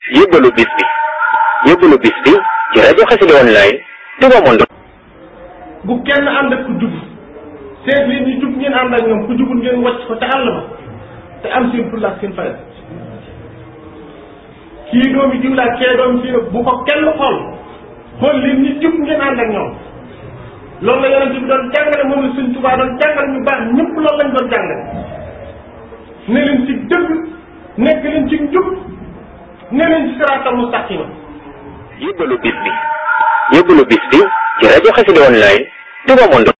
yóbbalu bis bi yóbbalu bis bi ci rajo Xassida online Touba Monde. bu kenn ànd ak ku jub seet leen ñu jub ngeen ànd ak ñoom ku jubul ngeen wàcc ko ca àll ba te am seen fulla ak seen fayda kii doomi diw laa kee doomi fii bu ko kenn xool xool leen ñi jub ngeen ànd ak ñoom loolu la yonent bi doon jàngale moom la Sëñ Tuubaa doon jàngale ñu baax ñëpp loolu lañ doon jàngale ne leen ci dëgg nekk leen ci njub ne leen ci siraatal mustaqima yóbbalu bis bi yóbbalu bis bi ci rajo Xassida online Touba Monde.